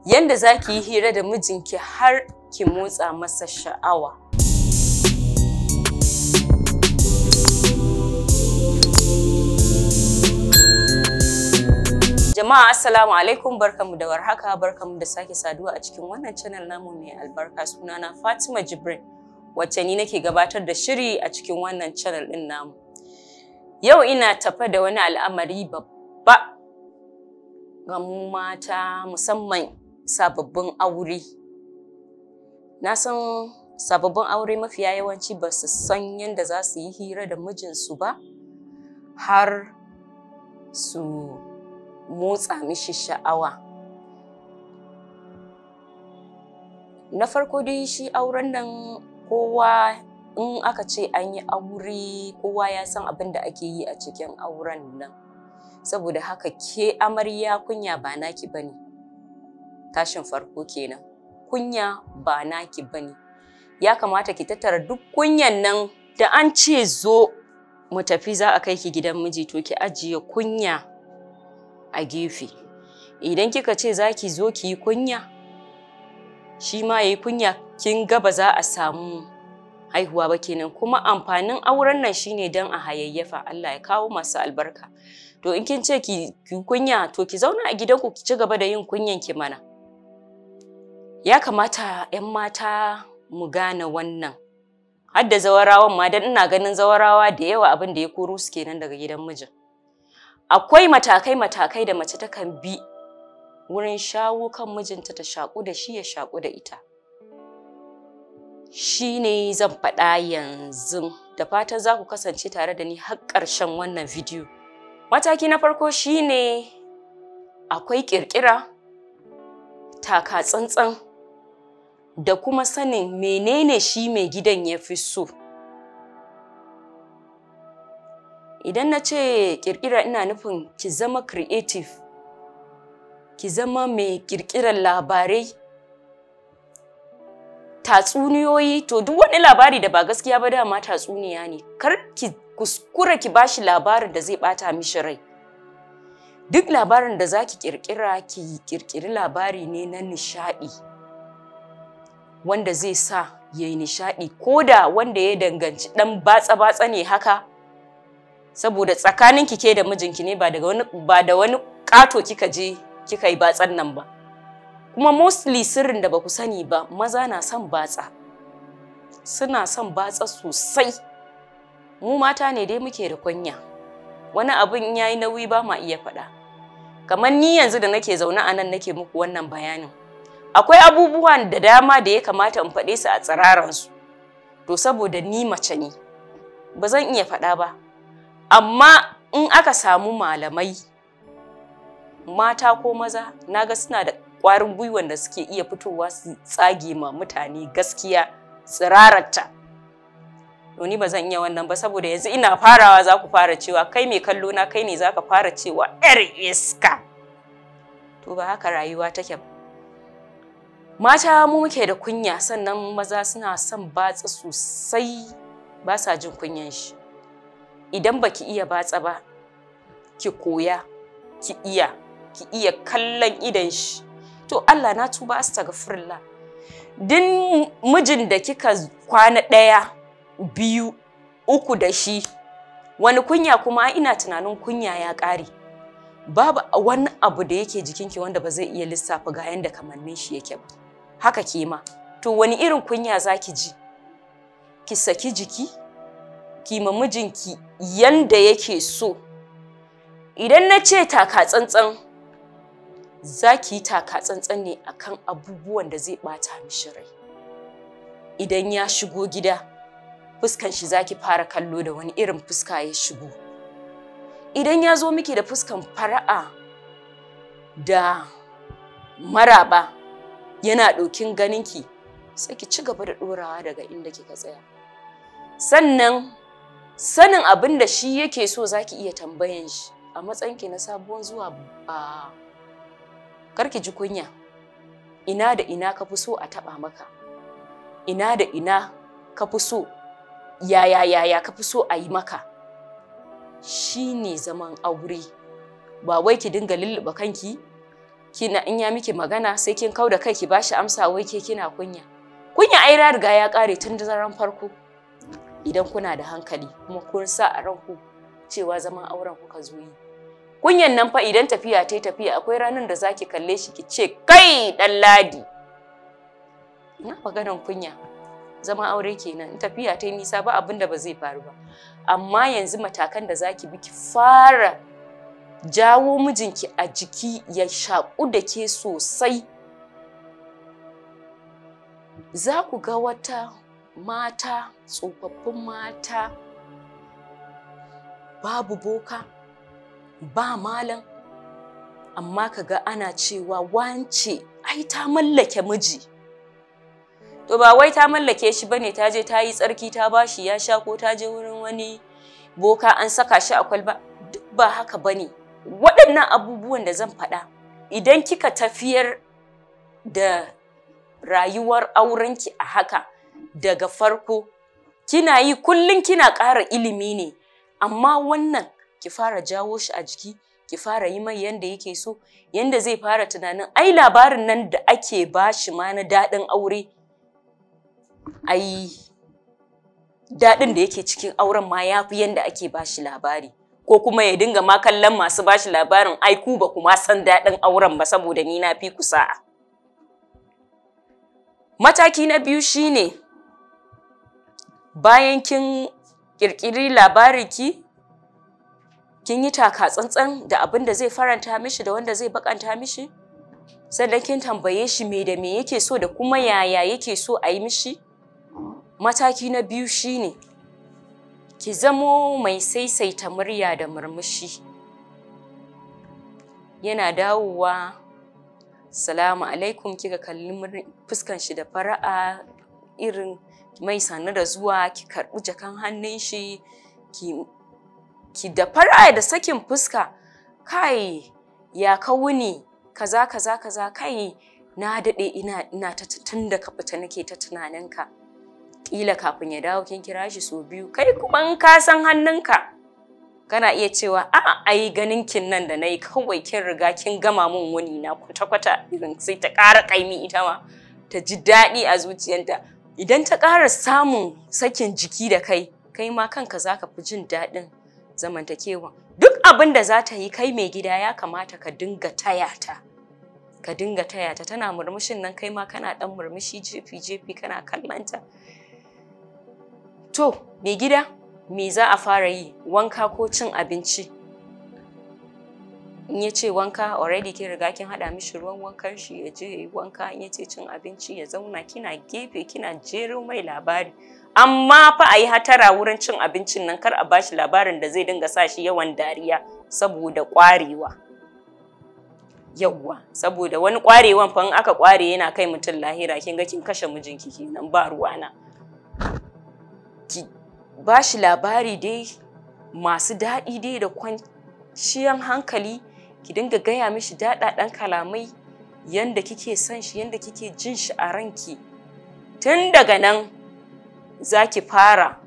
yanda za ki yi hira da mijinki har ki motsa masa sha'awa. Jama'a assalamu alaikum barkamu da warhaka barkamu da sake saduwa a cikin wannan channel namu mai albarka sunana Fatima Jibrin wacce ni nake gabatar da shiri a cikin wannan channel din namu. Yau ina tafa da wani al'amari babba ga mu mata musamman sababbin aure. Na san sababbin aure mafiya yawanci ba su san yadda za su yi hira da mijinsu ba har su motsa mishi sha'awa. Na farko dai shi auren nan kowa in aka ce an yi aure kowa ya san abin da ake yi a cikin auren nan. Saboda haka ke amarya kunya ba naki bane. Tashin farko kenan. Kunya ba naki bane. Ya kamata ki tattara duk kunyan nan da an ce zo mu tafi za a kai ki gidan miji to ki ajiye kunya a gefe. Idan kika ce za ki zo ki yi kunya, shi ma ya yi kunya kin ga ba za a samu haihuwa ba kenan kuma amfanin auren nan shine don a hayayyafa Allah ya kawo masu albarka. To in kin ce ki kunya to ki zauna a gidanku ki ci gaba da yin kunyan ki mana. Ya kamata 'yan mata mu gane wannan. Har da zawarawan ma dan ina ganin zawarawa da yawa abin da ya koro su kenan daga gidan mijin. akwai matakai-matakai da mace takan bi wurin shawo kan mijinta ta shaƙu da shi ya shaƙu da ita. Shi ne zan faɗa yanzu da fatan za ku kasance tare da ni har ƙarshen wannan bidiyo. Mataki na farko shi ne akwai ƙirƙira, taka tsantsan da kuma sanin menene shi mai gidan ya fi so. Idan na ce ƙirƙira ina nufin ki zama creative, ki zama mai ƙirƙirar labarai, tatsuniyoyi, to duk wani labari da ba gaskiya ba dama tatsuniya ne, kar ki kuskura ki bashi labarin da zai ɓata mishi rai. Duk labarin da za ki ƙirƙira ki ƙirƙiri labari ne na nishaɗi, wanda zai sa ya yi nishaɗi, ko da wanda ya danganci ɗan batsa-batsa ne haka. saboda tsakanin ki ke da mijinki ne ba daga wani ba da wani kato kika je kika yi batsan nan ba kuma mostly sirrin da baku sani ba maza na son batsa suna son batsa sosai mu mata ne dai muke da kunya wani abin yayi nauyi ba ma iya faɗa kamar ni yanzu da nake zaune a nan nake muku wannan bayanin akwai abubuwan da dama da ya kamata in faɗe su a tsiraransu to saboda ni mace ne ba zan iya faɗa ba amma in aka samu malamai mata ko maza naga suna da ƙwarin gwiwan da suke iya fitowa su tsage ma mutane gaskiya tsirararta to ni ba zan iya wannan ba saboda yanzu ina farawa za ku fara cewa kai mai kallo na kai ne za ka fara cewa yar iska to ba haka rayuwa take ba mata mu muke da kunya sannan maza suna son batsa sosai ba sa jin kunyan shi idan baki iya batsa ba ki koya ki iya ki iya kallon idan shi to Allah na tuba astaghfirullah din mijin da kika kwana ɗaya biyu uku da shi wani kunya kuma ina tunanin kunya ya ƙare babu wani abu da yake jikinki wanda ba zai iya lissafa ga yanda kamannin shi yake ba haka ke ma to wani irin kunya zaki ji ki saki jiki ki ma mijinki yanda yake so. Idan na ce taka tsantsan, za ki yi taka tsantsan ne akan abubuwan da zai ɓata mishi rai. Idan ya shigo gida, fuskan shi za ki fara kallo da wani irin fuska ya shigo. Idan ya zo miki da fuskan fara'a da maraba yana ɗokin ganinki, sai ki ci gaba da ɗorawa daga inda kika tsaya. Sannan sanin abin da shi yake so zaki iya tambayan shi a matsayinki na sabuwar zuwa ba karki ji kunya ina da ina ka fi so a taba maka ina da ina ka fi so yaya yaya ka fi so a yi maka shi ne zaman aure ba wai ki dinga lulluɓe kanki kina in ya miki magana sai kin kau da kai ki bashi amsa wai ke kina kunya kunya ai riga ya kare tun da zaran farko idan kuna da hankali kuma kun sa a ranku cewa zaman auren kuka zo yi kunyan nan fa idan tafiya ta tafiya akwai ranar da zaki kalle shi ki ce kai dan ladi ina maganan kunya zama aure kenan in tafiya ta nisa ba abin da ba zai faru ba amma yanzu matakan da zaki bi ki fara jawo mijinki a jiki ya shaƙu da ke sosai za ku ga wata mata tsofaffin mata babu boka ba malam amma ka ga ana cewa wance ai ta mallake miji to ba wai ta mallake shi bane ta je ta yi tsarki ta bashi ya sha ko ta je wurin wani boka an saka shi a kwalba duk ba haka bane waɗannan abubuwan da zan faɗa idan kika tafiyar da rayuwar aurenki a haka daga farko kina yi kullum kina ƙara ilimi ne amma wannan ki fara jawo shi a jiki ki fara yi mai yanda yake so yanda zai fara tunanin ai labarin nan da ake bashi ma na daɗin aure ai daɗin da yake cikin auren ma ya fi yanda ake bashi labari ko kuma ya dinga ma kallon masu bashi labarin ai ku ba kuma san daɗin auren ba saboda ni na fi ku sa'a mataki na biyu shine bayan kin ƙirƙiri labariki kin yi taka tsantsan da abin da zai faranta mishi da wanda zai bakanta mishi sannan kin tambaye shi me da me yake so da kuma yaya yake so a yi mishi mataki na biyu shine ki zamo mai saisaita murya da murmushi yana dawowa salamu alaikum kika kalli fuskan shi da fara'a irin mai sannu da zuwa ki karɓi jakan hannun shi ki ki da fara da sakin fuska kai ya ka wuni kaza kaza kaza kai na daɗe ina ina ta tun da ka fita nake ta tunaninka ƙila kafin ya dawo kin kira shi sau biyu kai kuma in ka san hannunka kana iya cewa a ai ganin kin nan da nayi kawai kin riga kin gama mun wuni na kwata kwata irin sai ta ƙara ƙaimi ita ma ta ji daɗi a zuciyarta idan ta ƙara samun sakin jiki da kai kai ma kanka zaka fi jin daɗin zamantakewa duk abin da za ta yi kai mai gida ya kamata ka dinga taya ta ka dinga taya ta tana murmushin nan kai ma kana dan murmushi jefi jefi kana kallanta to mai gida me za a fara yi wanka ko cin abinci in ya ce wanka already kin riga kin haɗa mishi ruwan wankan shi ya je ya yi wanka in ya ce cin abinci ya zauna kina gefe kina jero mai labari amma fa a yi hatara wurin cin abincin nan kar a bashi labarin da zai dinga sa shi yawan dariya saboda ƙwarewa yawwa saboda wani ƙwarewan fa in aka ƙware yana kai mutum lahira kin ga kin kashe mijinki kenan ba ruwana ki bashi labari dai masu daɗi dai da kwanciyan hankali ki dinga gaya mishi daɗaɗan kalamai yanda kike son shi yanda kike jin shi a ranki tun daga nan za ki fara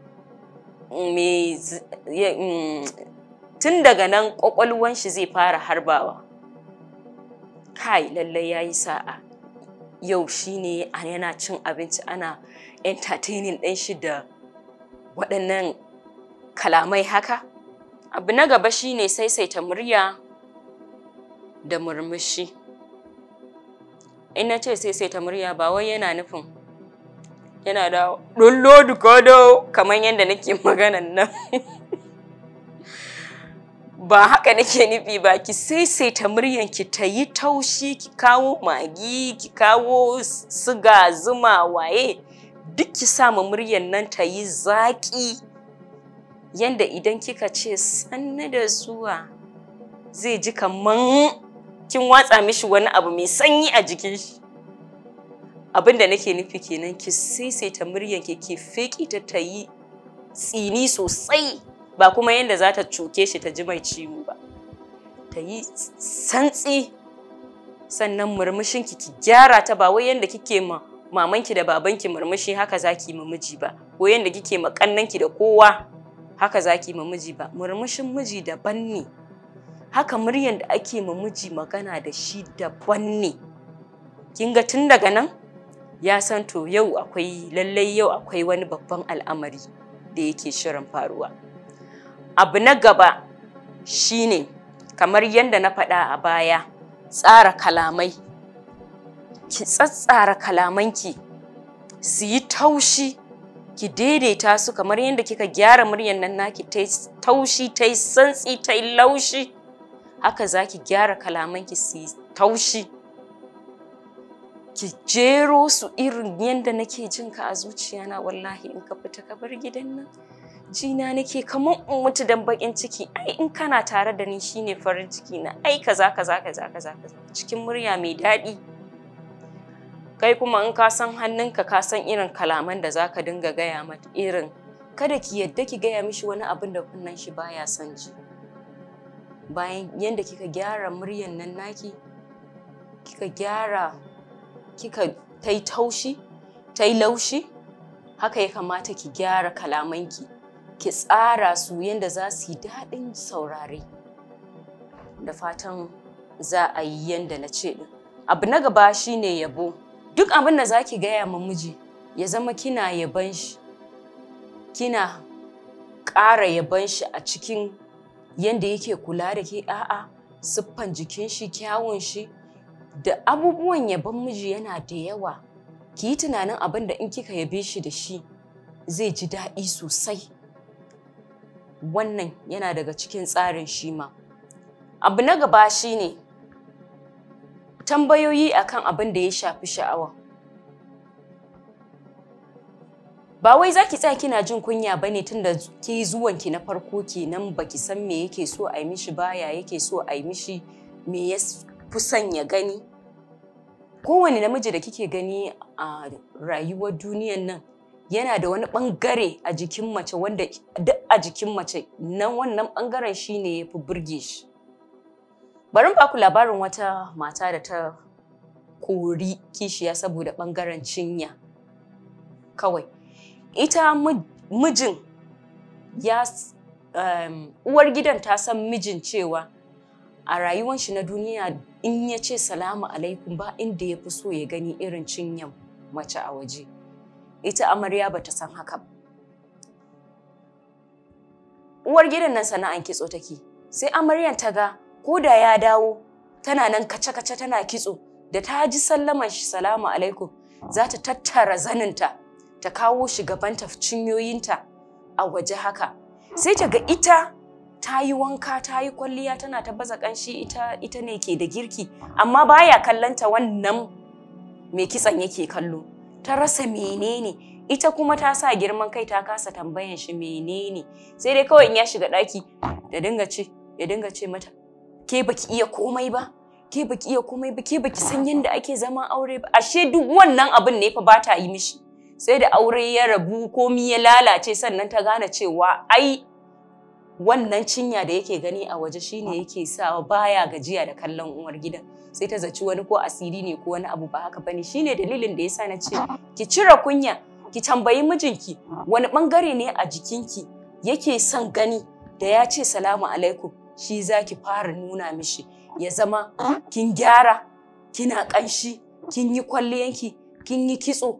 tun daga nan ƙwaƙwalwan shi zai fara harbawa kai lallai ya yi sa'a yau shi ne yana cin abinci ana entertaining ɗin shi da waɗannan kalamai haka abu na gaba shi ne saisaita murya da murmushi in na ce saisaita murya ba wai yana nufin yana da ɗullo dukodo kamar yadda nake maganan nan ba haka nake nufi ba ki saisaita muryanki ta yi taushi ki kawo magi ki kawo siga zuma waye duk ki sa ma muryan nan ta yi zaƙi yanda idan kika ce sannu da zuwa zai ji kaman kin watsa mishi wani abu mai sanyi a jikin shi abin da nake nufi kenan ki saisaita muryanki ki feƙi ta ta yi tsini sosai ba kuma yadda za ta cuke shi ta ji mai ciwo ba ta yi santsi sannan murmushinki ki gyara ta ba wai yadda kike ma mamanki da babanki murmushi haka za ki ma miji ba ko yadda kike ma kannanki da kowa haka za ki ma miji ba murmushin miji daban ne haka muryan da ake ma miji magana da shi daban ne kin ga tun daga nan ya san to yau akwai lallai yau akwai wani babban al'amari da yake shirin faruwa abu na gaba shine kamar yadda na faɗa a baya tsara kalamai ki tsatsara kalamanki su yi taushi ki daidaita su kamar yadda kika gyara muryan nan naki ta taushi ta yi santsi ta yi laushi haka za ki gyara kalamanki su yi taushi ki jero su irin yadda nake jin ka a zuciyana wallahi in ka fita ka bar gidan nan jina nake kamar in mutu dan bakin ciki ai in kana tare da ni shine farin ciki na ai kaza kaza kaza kaza cikin murya mai daɗi kai kuma in ka san hannunka ka san irin kalaman da zaka dinga gaya mata irin kada ki yadda ki gaya mishi wani abin da kunnan shi baya son ji bayan yadda kika gyara muryan nan naki kika gyara kika ta yi taushi ta yi laushi haka ya kamata ki gyara kalamanki ki tsara su yadda za su yi daɗin saurare da fatan za a yi yadda na ce ɗin abu na gaba shine yabo duk abin da za ki gaya ma miji ya zama kina yaban shi kina ƙara yaban shi a cikin yadda yake kula da ke a'a siffan jikin shi kyawun shi da abubuwan yaban miji yana da yawa ki yi tunanin abin da in kika yabe shi da shi zai ji daɗi sosai wannan yana daga cikin tsarin shi ma abu na gaba shine tambayoyi akan abin da ya shafi sha'awa ba wai za ki tsaya kina jin kunya ba ne tunda ke zuwanki na farko kenan baki san me yake so a yi mishi baya yake so a yi mishi me ya fi son ya gani kowane namiji da kike gani a rayuwar duniyan nan yana da wani bangare a jikin mace wanda duk a jikin mace nan wannan bangaren shine ya fi burge shi bari ba ku labarin wata mata da ta kori kishiya saboda bangaren cinya kawai ita mijin ya um, uwar gidan ta san mijin cewa a rayuwan shi na duniya in ya ce salamu alaikum ba inda ya fi so ya gani irin cinyan mace a waje ita amarya ba ta san haka uwar gidan nan sana'an kitso take sai amaryan ta ga ko da ya dawo tana nan kace-kace tana kitso da ta ji sallaman shi salamu alaikum za ta tattara zaninta ta kawo shi gabanta cinyoyinta a waje haka sai ta ga ita ta yi wanka ta yi kwalliya tana ta baza kanshi ita ita ne ke da girki amma baya kallanta wannan mai kitsan yake kallo ta rasa menene ita kuma ta sa girman kai ta kasa tambayan shi menene sai dai kawai in ya shiga daki da dinga ce ya dinga ce mata ke baki iya komai ba ke baki iya komai ba ke baki san yadda ake zama aure ba ashe duk wannan abin ne fa ba ta yi mishi sai da aure ya rabu komi ya lalace sannan ta gane cewa ai wannan cinya da yake gani a waje shine yake sawa baya gajiya da kallon uwar gidan sai ta zaci wani ko asiri ne ko wani abu ba haka bane shine dalilin da yasa na ce ki cire kunya ki tambayi mijinki wani bangare ne a jikinki yake son gani da ya ce salamu alaikum shi zaki fara nuna mishi ya zama kin gyara kina kanshi kin yi kwalliyanki kin yi kitso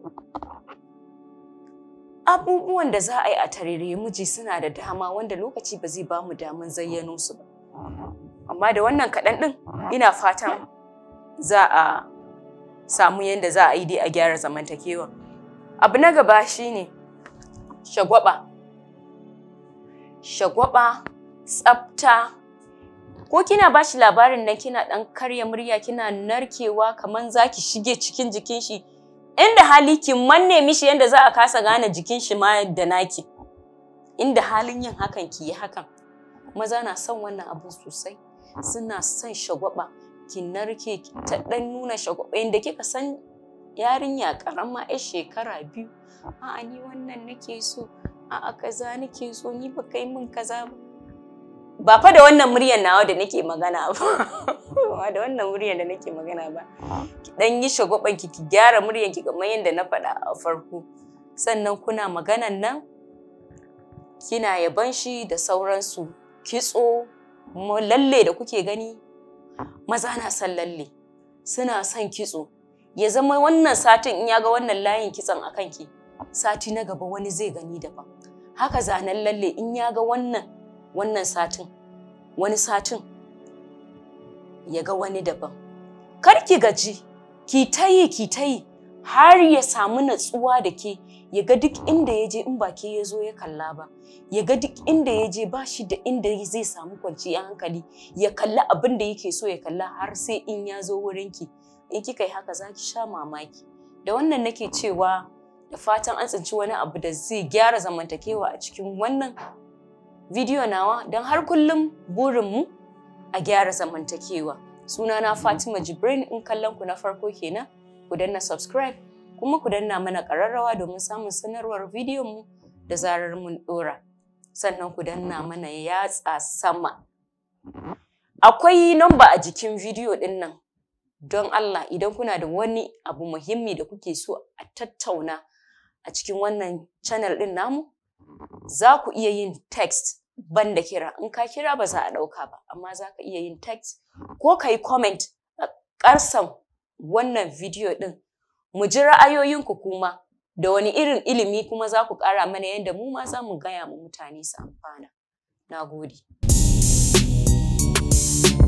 abubuwan da za a yi a tarere miji suna da dama wanda lokaci ba zai ba mu daman zayyano su ba amma da wannan kaɗan ɗin ina fatan za a samu yadda za a yi dai a gyara zamantakewa abu na gaba shine shagwaba shagwaba tsafta ko kina ba shi labarin nan kina ɗan karya murya kina narkewa kamar za ki shige cikin jikin shi inda hali ki manne mishi yadda za a kasa gane jikin shi ma da naki inda halin yin hakan ki yi hakan maza na son wannan abu sosai suna son shagwaba ki narke ta dan nuna shagwaba inda kika san yarinya karama yar shekara biyu a'a ni wannan nake so a'a kaza nake so ni ba kai min kaza ba ba fa da wannan muryar nawa da nake magana ba ba da wannan muryar da nake magana ba ki dan yi shagwaban ki ki gyara muryar ki kamar yadda na faɗa a farko sannan kuna maganan nan kina yaban shi da sauransu kitso lalle da kuke gani maza na son lalle suna son kitso ya zama wannan satin in ya ga wannan layin kitson a kanki sati na gaba wani zai gani daban haka zanen lalle in ya ga wannan wannan satin wani satin ya ga wani daban kar ki gaji ki ta yi ki ta yi har ya samu natsuwa da ke ya ga duk inda ya je in ba ke ya zo ya kalla ba ya ga duk inda ya je ba shi da inda zai samu kwanciyar hankali ya kalla abin da yake so ya kalla har sai in ya zo wurinki in kika yi haka za ki sha mamaki da wannan nake cewa da fatan an tsinci wani abu da zai gyara zamantakewa a cikin wannan bidiyo nawa don har kullum burinmu a gyara zamantakewa sunana fatima jibrin in kallon ku na farko kenan ku danna subscribe kuma ku danna mana ƙararrawa domin samun sanarwar bidiyon mu da zarar mun ɗora sannan ku danna mana yatsa sama akwai namba a jikin bidiyo ɗin nan don Allah idan kuna da wani abu muhimmi da kuke so a tattauna a cikin wannan channel ɗin namu za ku iya yin text banda kira in ka kira ba za a ɗauka ba amma za ka iya yin text ko ka yi comment a ƙarsan wannan bidiyo ɗin mu ji ra'ayoyinku kuma da wani irin ilimi kuma za ku ƙara mana yadda mu ma za mu gaya mu mutane su amfana. Na gode.